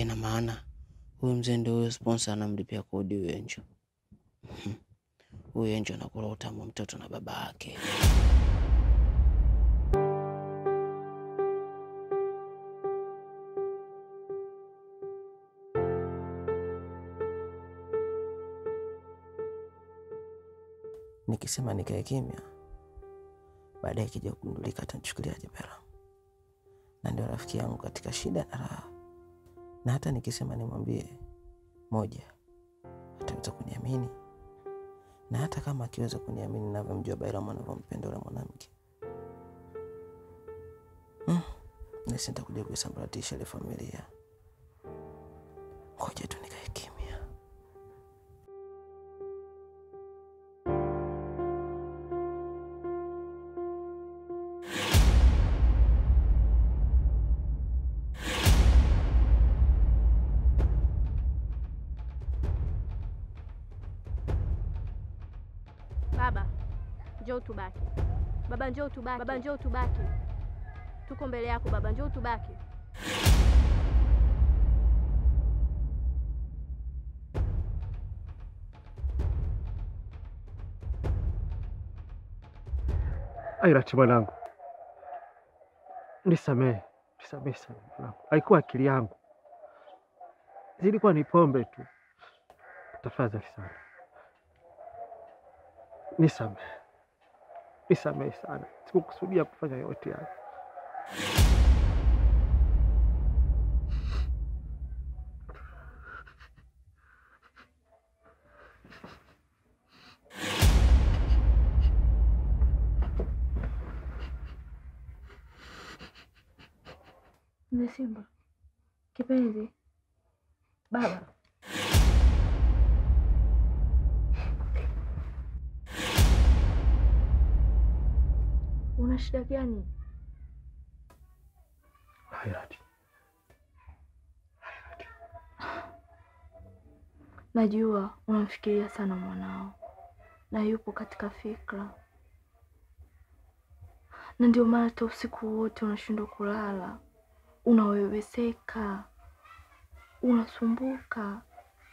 Ina maana huyu mzee ndio huyo sponsor anamlipia kodi huyo Enjo. Mhm. Huyu Enjo anakula utamu wa mtoto na baba yake. Nikisema nikae kimya, baadaye ikija kugundulika atanichukuliaje Bella? Na ndio rafiki yangu katika shida na raha, na hata nikisema nimwambie moja, ataweza kuniamini, na hata kama akiweza kuniamini navyomjua Bairam anavyompenda yule mwanamke mm, nasi nitakuja kuisambaratisha ile familia. Ngoja tu nikae kimya. Baba, njoo tubaki. Baba, njoo tubaki. Baba, njoo tubaki. Tuko mbele yako baba, njoo tubaki. Airati mwanangu, nisamehe, nisamehe sana mwanangu, haikuwa akili yangu, zilikuwa ni pombe tu. Tafadhali sana, nisamehe, nisamehe sana, sikukusudia kufanya yote haya. Mzee Simba, kipenzi, baba. Una shida gani? Airati, Najua unamfikiria sana mwanao na yupo katika fikra, na ndio maana hata usiku wote unashindwa kulala, unaweweseka, unasumbuka.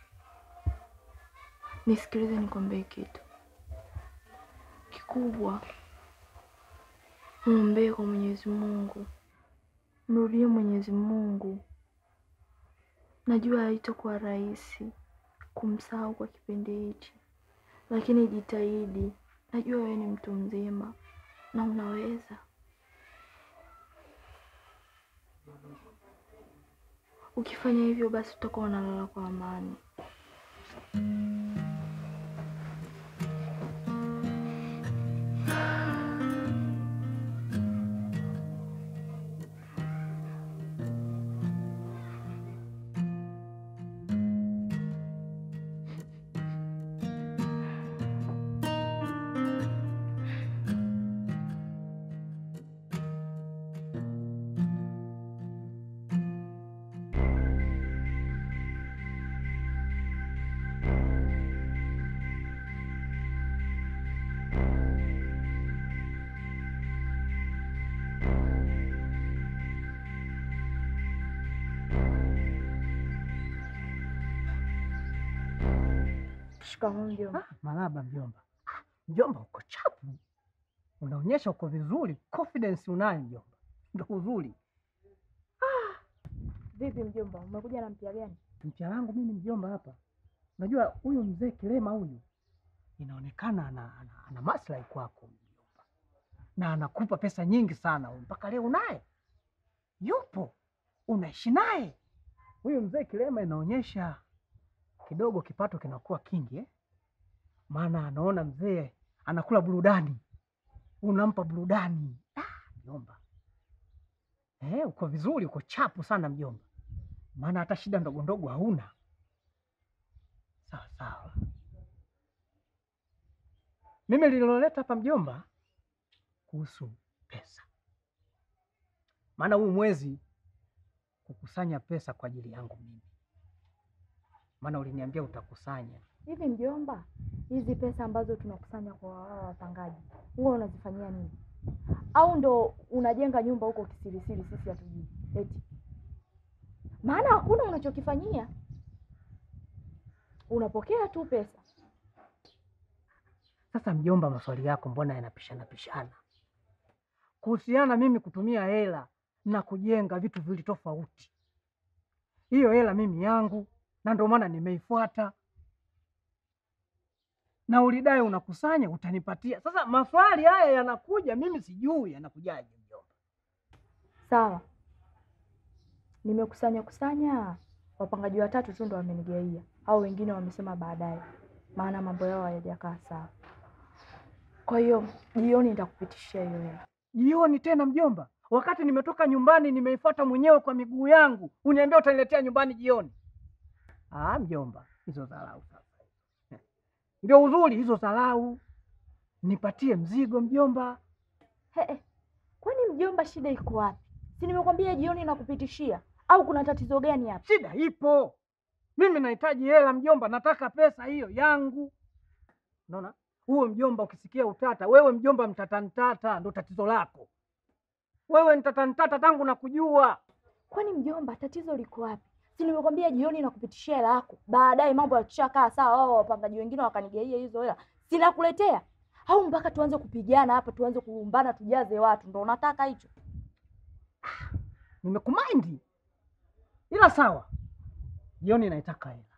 Nisikilize nikwambie kitu kikubwa, mwombee kwa Mwenyezi Mungu, mrudie Mwenyezi Mungu. Najua haitakuwa rahisi kumsahau kwa kipindi hichi, lakini jitahidi. Najua wewe ni mtu mzima na unaweza. Ukifanya hivyo, basi utakuwa unalala kwa amani. Shikamoo mjomba. Ah, maraba mjomba. Ah, Mjomba uko chapu, unaonyesha uko vizuri, confidence unayo mjomba, ndo uzuri. Vipi mjomba, umekuja na mpya gani? Mpya wangu mimi mjomba hapa, unajua huyu mzee Kilema huyu inaonekana ana, ana, ana maslahi kwako mjomba, na anakupa pesa nyingi sana huyu, mpaka leo unaye yupo, unaishi naye huyu mzee Kilema, inaonyesha kidogo kipato kinakuwa kingi eh? Maana anaona mzee anakula burudani, unampa burudani. Ah, mjomba eh, uko vizuri, uko chapu sana mjomba, maana hata shida ndogo ndogo hauna. Sawa sawa. Mimi lililoleta hapa mjomba kuhusu pesa, maana huu mwezi kukusanya pesa kwa ajili yangu mimi, maana uliniambia utakusanya Hivi mjomba, hizi pesa ambazo tunakusanya kwa wao wapangaji huwa unazifanyia nini? Au ndo unajenga nyumba huko kisirisiri, sisi hatujui? Eti maana hakuna unachokifanyia, unapokea tu pesa. Sasa mjomba, maswali yako mbona yanapishana pishana? Kuhusiana mimi kutumia hela na kujenga vitu viwili tofauti. Hiyo hela mimi yangu, na ndio maana nimeifuata, na ulidai unakusanya utanipatia. Sasa maswali haya yanakuja, mimi sijui yanakujaje mjomba. Sawa, nimekusanya kusanya, wapangaji watatu tu ndo wamenigaia, au wengine wamesema baadaye, maana mambo yao hayajakaa sawa. Kwa hiyo jioni nitakupitishia hiyo hela. Jioni tena mjomba, wakati nimetoka nyumbani nimeifuata mwenyewe kwa miguu yangu, uniambia utaniletea nyumbani jioni? Ah, mjomba, hizo dharau sasa. Ndio uzuri hizo dharau. Nipatie mzigo mjomba. He, he. Kwani mjomba, shida iko wapi? Si nimekwambia jioni nakupitishia, au kuna tatizo gani hapa? Shida ipo, mimi nahitaji hela mjomba, nataka pesa hiyo yangu. Unaona huo mjomba, ukisikia utata, wewe mjomba mtata ntata, ndo tatizo lako wewe. Ntata ntata tangu nakujua. Kwani mjomba, tatizo liko wapi? Si nimekwambia jioni nakupitishia hela yako, baadaye mambo yakishakaa sawa, wao wapangaji wengine wakanigaia hizo hela, sinakuletea au mpaka tuanze kupigana hapa, tuanze kulumbana, tujaze watu? Ndo unataka hicho? Nimekumaindi, ila sawa, jioni naitaka hela.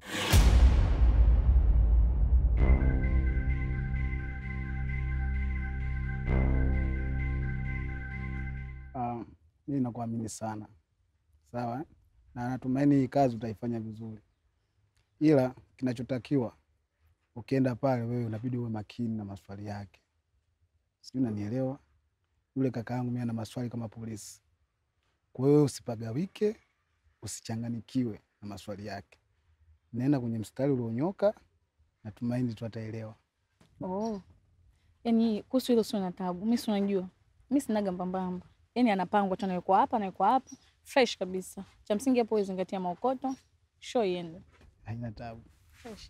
Ah, mimi nakuamini sana sawa, eh? na natumaini hii kazi utaifanya vizuri, ila kinachotakiwa ukienda pale, wewe unabidi uwe makini na maswali yake, sijui unanielewa. Yule kaka yangu mimi ana maswali kama polisi, kwa hiyo usipagawike, usichanganikiwe na maswali yake, nenda kwenye mstari ulionyoka, natumaini tu ataelewa. Oh. Yaani kuhusu hilo sio na tabu. Mimi si unajua. Mimi sinaga mbambamba. Yaani anapangwa tu anawekwa hapa, anawekwa hapa. Fresh kabisa. Cha msingi hapo uzingatia maokoto. Show iende. Haina tabu. Fresh.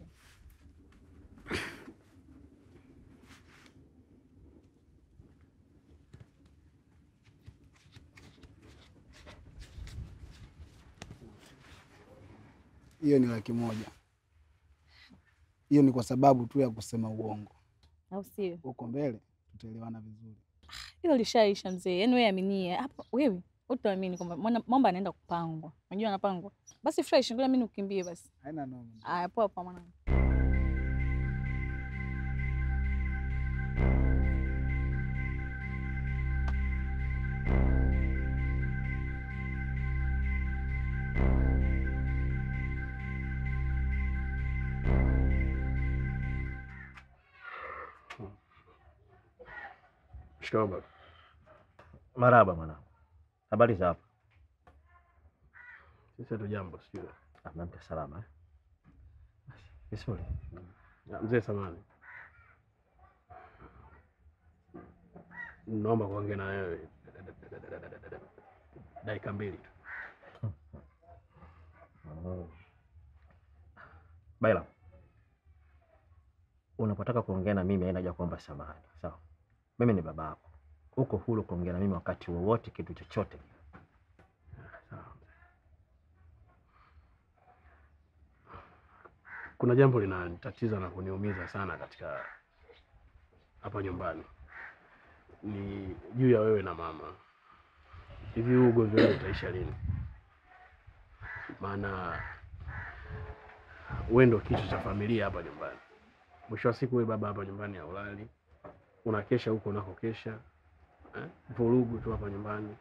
Hiyo ni laki moja. Hiyo ni kwa sababu tu ya kusema uongo. Au sio? Huko mbele tutaelewana vizuri. Hilo lishaisha mzee. Yaani wewe aminie. Hapo wewe utaamini kwamba mwana- mambo anaenda kupangwa. Unajua anapangwa. Basi fresh, ngoja mimi nikimbie basi. Haina noma. Aya, poa poa mwanangu. Shikamoo baba. Maraba mwanangu, habari za hapa? Sisi hatu jambo sijui. Amemta salama eh? Vizuri. Ah, Mzee samani, naomba kuongea na wewe dakika mbili tu. Oh. Baila, unapotaka kuongea na mimi haina haja kuomba samahani, sawa? Mimi ni baba yako, uko huru kuongea na mimi wakati wowote, kitu chochote. Sawa. Kuna jambo linanitatiza na kuniumiza sana katika hapa nyumbani, ni juu ya wewe na mama. Hivi huu ugomvi wenu utaisha lini? Maana wewe ndo kichwa cha familia hapa nyumbani. Mwisho wa siku, wewe baba hapa nyumbani haulali, unakesha huko unakokesha, eh? Vurugu tu hapa nyumbani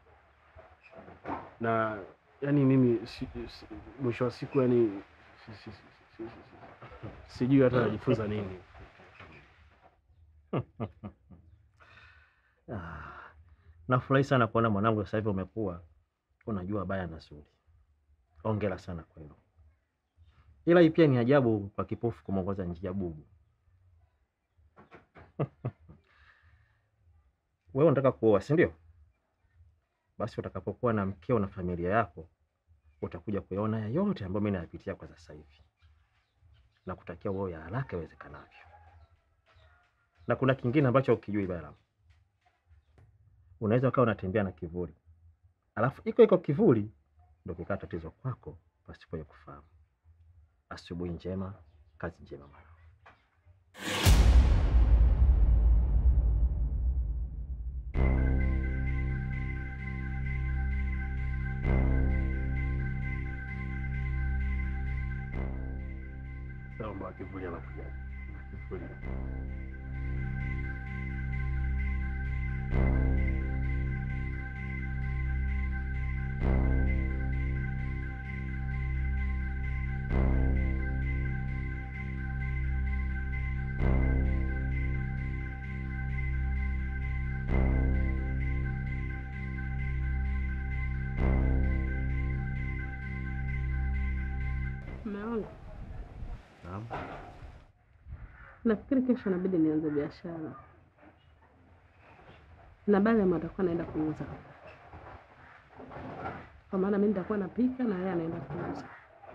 na yani mimi si, si, mwisho wa siku yani si, si, si, si, si, si, sijui hata najifunza nini. Ah, nafurahi sana kuona mwanangu sasa hivi umekuwa unajua baya na zuri. Hongera sana kwa hilo, ila hii pia ni ajabu kwa kipofu kumwongoza njia bubu. Wewe unataka kuoa, si ndio? Basi utakapokuwa na mkeo na familia yako utakuja kuyaona ya yote ambayo mimi nayapitia kwa sasa hivi, na kutakia uoe ya haraka iwezekanavyo. Na kuna kingine ambacho ukijui Bala, unaweza ukawa unatembea na kivuli, alafu iko iko kivuli ndio kikaa tatizo kwako pasipo ya kufahamu. Asubuhi njema, kazi njema mwana. Naomba kivuli anakuja. Kivuli. Mume wangu, Naam. nafikiri kesho inabidi nianze biashara, na Baliam atakuwa naenda kuuza, kwa maana mimi nitakuwa napika na yeye anaenda kuuza.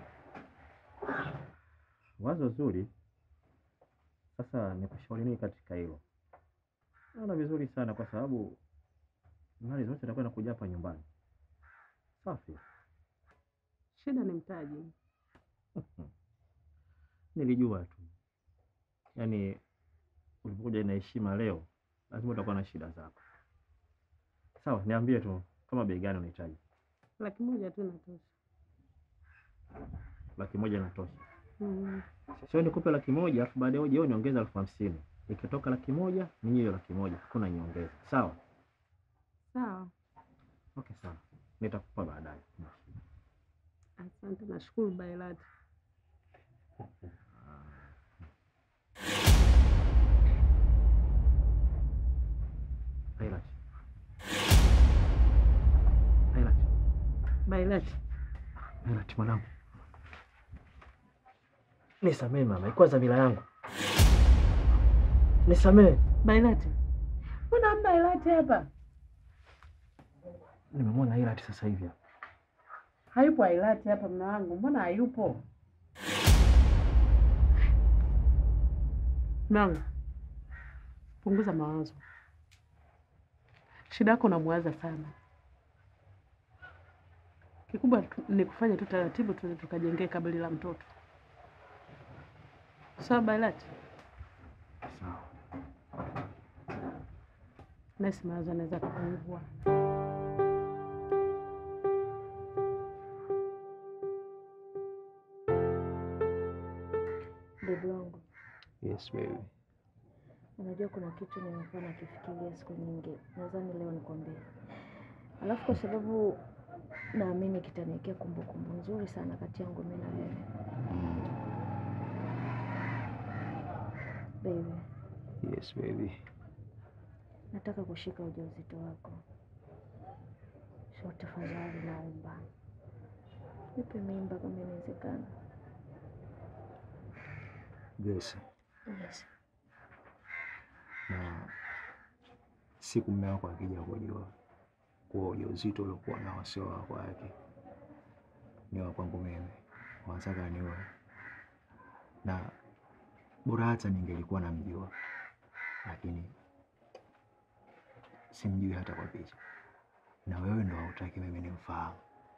Wazo zuri. Sasa nikushauri nini katika hilo? Naona vizuri sana kwa sababu mali zote zitakuwa nakuja hapa nyumbani. Safi. Shida ni mtaji. Nilijua tu, yaani ulipokuja na heshima leo, lazima utakuwa na shida zako. Sawa, niambie tu kama bei gani unahitaji. Laki moja tu inatosha. Laki moja inatosha? Mm. Sio nikupe laki moja alafu baadaye uje wewe niongeze elfu hamsini. Ikitoka laki moja ni hiyo laki moja, hakuna nyongeza. Sawa? Sawa, Okay, sawa. Nitakupa baadaye. asante, nashukuru Bailati. Ailat. Ailat. Bailati, Ailat mwanangu. Nisamee mama, ikuwa dhamira yangu. Nisamee. Bailati, mbona hamna Bailati hapa? Nimemwona Ailat sasa hivi. hapa. Hayupo Bailati hapa, mume wangu, mbona hayupo? Mume wangu, punguza mawazo. Shida yako unamwaza sana. Kikubwa tu- ni kufanya tu taratibu, tuende tukajengee kaburi la mtoto. Sawa Bailati? Sawa. Nasi mawazo anaweza kupungua. Bebi wangu, Yes baby. unajua kuna kitu nimekuwa nakifikiria siku nyingi, nadhani leo nikwambie. Alafu kwa sababu naamini kitaniwekea kumbukumbu nzuri sana kati yangu mimi na wewe. Baby, Yes baby. nataka kushika ujauzito wako. So tafadhali naomba nipe mimba kama inawezekana. Grace, Yes. na siku mume wako akija kujua kuwa ujauzito uliokuwa nao sio wa kwake, ni wa kwangu mimi, wanataka niwe na bora hata ningelikuwa namjua, lakini simjui hata kwa picha, na wewe ndo hautaki mimi nimfahamu.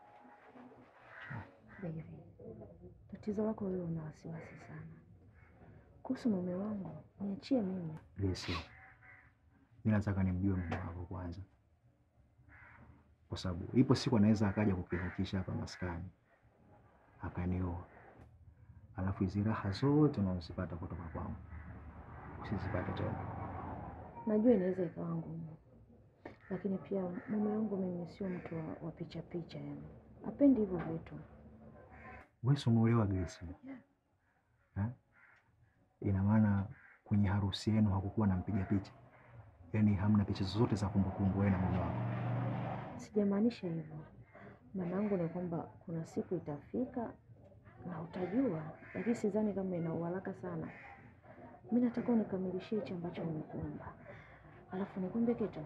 Baby, tatizo lako wewe una wasiwasi sana kuhusu mume wangu. Niachie mimi. Grace, mi nataka nimjue mume wako kwanza, kwa sababu ipo siku anaweza akaja kukivukisha hapa maskani akanioa, alafu hizi raha zote unazozipata kutoka kwangu usizipate tena. Najua inaweza ikawa ngumu, lakini pia mume wangu mimi sio mtu wa, wa picha picha, yani apendi hivyo vitu. Wewe si umeolewa Grace? Eh? Ina maana kwenye harusi yenu hakukuwa na mpiga picha, yaani hamna picha zozote za kumbukumbu wewe na mume wako? Sijamaanisha hivyo, maana yangu ni kwamba kuna siku itafika na utajua, lakini sidhani kama ina uharaka sana. Mi nataka unikamilishie hichi ambacho nimekuomba, alafu nikwambie kitu.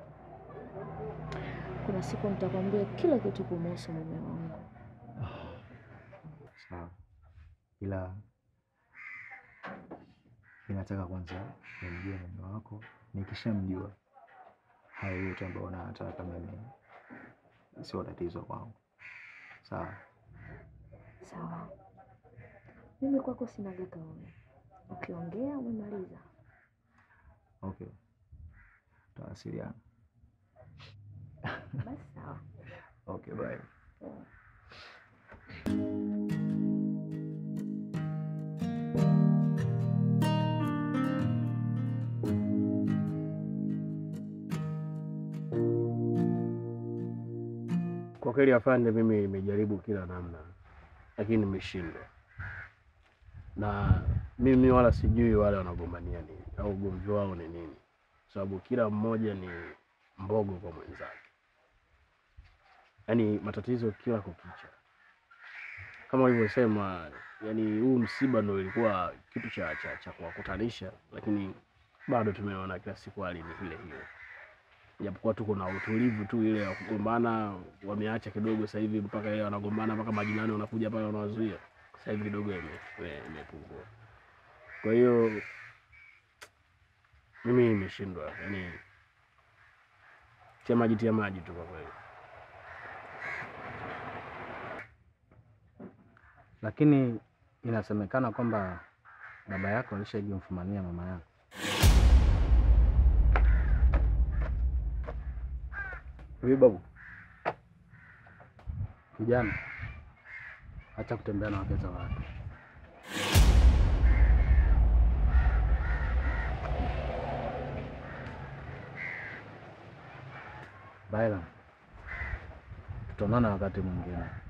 Kuna siku nitakwambia kila kitu kumuhusu mume wangu. Sawa, ila ninataka kwanza nimjue mume wako. Nikishamjua hayo yote ambayo unataka mimi sio tatizo kwangu. Sawa. Sawa, mimi kwako sinaga kauli. Ukiongea umemaliza. Okay. Tutawasiliana. Basi sawa. Okay, bye. Kwa kweli afande, mimi nimejaribu kila namna, lakini nimeshindwa, na mimi wala sijui wale wanagombania nini au ugomvi wao ni nini, sababu kila mmoja ni mbogo kwa mwenzake, yaani matatizo kila kukicha. Kama ulivyosema, yani huu msiba ndo ilikuwa kitu cha, cha, cha kuwakutanisha, lakini bado tumeona kila siku hali ni ile hiyo japokuwa tuko na utulivu tu ile ya kugombana wameacha kidogo sasa hivi, mpaka ile wanagombana mpaka majirani wanakuja pale wanawazuia. Sasa hivi kidogo ime- ime- imepungua. Kwa hiyo mimi nimeshindwa, yani tia maji tia maji tu kwa kweli. Lakini inasemekana kwamba baba yako alishaji mfumania mama yako. Hivi babu, Kijana, acha kutembea na wake za watu. Baila, tutaonana wakati mwingine.